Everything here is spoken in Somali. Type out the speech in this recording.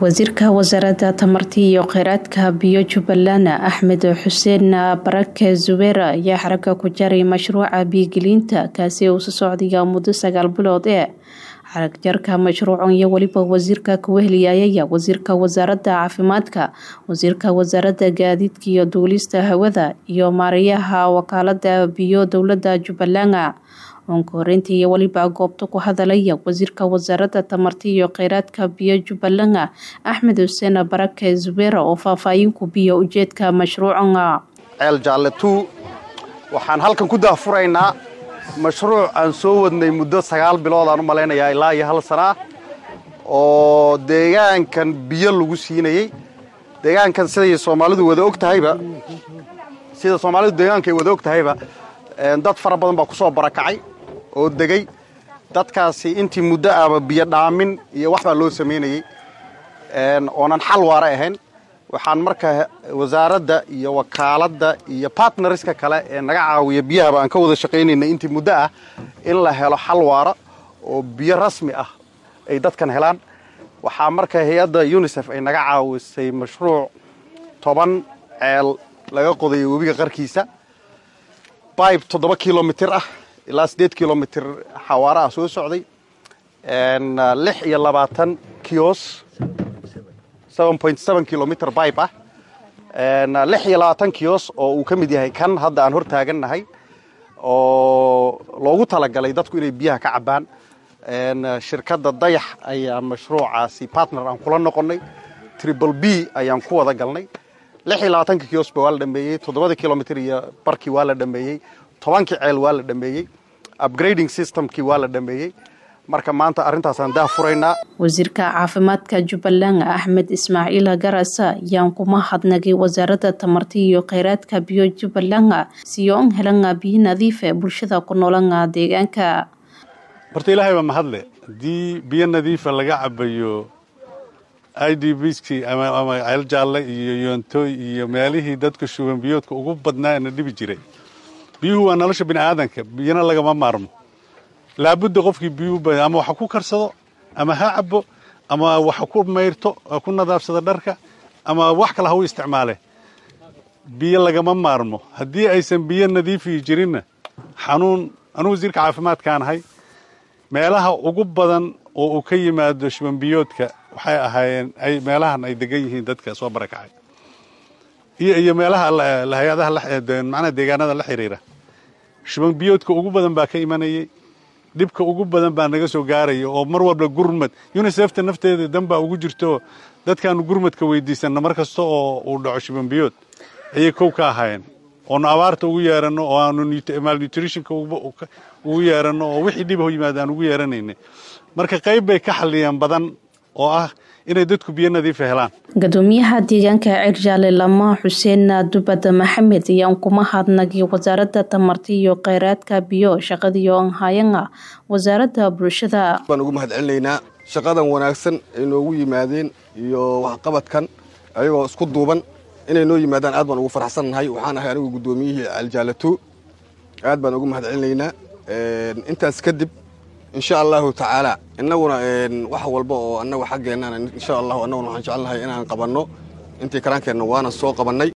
wasiirka wasaaradda tamarta iyo kheyraadka biyo jubbaland axmed xuseen barake zubeer ayaa xaragga ku jaray mashruuca biyogelinta kaasi uu soo socdaya muddo sagaal bilood ee xarag jarka mashruucan iyo weliba wasiirka kuweheliyayaya wasiirka wasaaradda caafimaadka wasiirka wasaaradda gaadiidka iyo duulista hawada iyo maareeyaha wakaalada biyo dowlada jubbaland oonka horeyntii iyo weliba goobta ku hadalaya wasiirka wasaaradda tamarta iyo kheyraadka biyo jubbaland axmed xuseen barake zubeer oo faahfaahinku biyo ujeedka mashruucan ceel jaalle tu waxaan halkan ku daafuraynaa mashruuc aan soo wadnay muddo sagaal bilood aan u malaynayaa ilaa iyo hal sana ah oo deegaankan biyo lagu siinayey deegaankan siday soomaalidu wada og tahayba sida soomaalidu deegaanka ay wada og tahayba dad fara badan baa ku soo barakacay oo degay dadkaasi intii muddo ahba biyo dhaamin iyo wax baa loo samaynayey oonan xal waara ahayn waxaan marka wasaaradda iyo wakaaladda iyo bartnariska kale ee naga caawiya biyahaba aan ka wada shaqaynayna intii muddo ah in la helo xal waara oo biyo rasmi ah ay dadkan helaan waxaa marka hay-adda unisef ay naga caawisay mashruuc toban ceel laga qodayo webiga qarkiisa bibe toddoba kilomitir ah ilaa siddeed kilomitir xawaare ah soo socday lix iyo labaatan kios kilomitr bibe ah lix iyo labaatan kios oo uu ka mid yahay kan hadda aan hor taagannahay oo loogu talagalay dadku inay biyaha ka cabbaan shirkadda dayax ayaa mashruucaasi partner aan kula noqonnay tribal b ayaan ku wada galnay lix iyo labaatanka kiosba waa la dhameeyey toddobada kilomitr iyo barkii waa la dhameeyey tobankii ceel waa la dhameeyey upgrading systemkii waa la dhameeyey marka maanta arrintaasaan daa furaynaa wasiirka caafimaadka jubbaland axmed ismaaciil garasa ayaan kuma hadnagay wasaaradda tamarta iyo kheyraadka biyo jubbaland siyoon helana biyo nadiife bulshada ku noolana deegaanka horta ilaahay baa mahadle haddii biyo nadiifa laga cabayo i d bskii ama ceel jaalle iyo yoontooy iyo meelihii dadka shuban biyoodka ugu badnaa na dhibi jiray biyuhu waa nolosha bini aadanka biyana lagama maarmo laabudda qofkii biyuu ama waxa ku karsado ama ha cabo ama waxa ku mayrto ku nadaafsado dharka ama wax kale ha u isticmaale biyo lagama maarmo haddii aysan biyo nadiifiyi jirinna xanuun anugu wasiirka caafimaadkaan ahay meelaha ugu badan oo uu ka yimaado shubanbiyoodka waxay ahaayeen ay meelahan ay degan yihiin dadka soo barakacay iyo iyo meelaha hay-adaha macnaha deegaanada la xiriira shubanbiyoodka ugu badan baa ka imanayay dhibka ugu badan baa naga soo gaaraya oo mar walba gurmad unisefta nafteeda dan baa ugu jirto dadkaanu gurmadka weydiisanna mar kasta oo uu dhaco shubanbiyood ayay kow ka ahaayeen oonu abaarta ugu yeeranno oo aanu malnutritionka ugu yeeranno oo wixii dhibaho yimaada aan ugu yeeranaynay marka qayb bay ka xalliyeen badan oo ah inay dadku biyo nadiifa helaan gadoomiyaha deegaanka cirjaale lama xuseen dubad maxamed ayaan kuma hadnagay wasaaradda tamarta iyo kheyraadka biyo shaqadiio anhayana wasaaradda bulshada baan ugu mahad celinaynaa shaqadan wanaagsan ay noogu yimaadeen iyo waxqabadkan ayagoo isku duuban inay noo yimaadaan aad baan ugu faraxsannahay waxaan ahay anigu guddoomiyihii aljaalato aad baan ugu mahad celinaynaa intaas kadib insha allahu tacaala innaguna wax walba oo annagu xaggeennan insha allahu annaguna waxaan jecelnahay inaan qabanno intii karaankeenna waana soo qabannay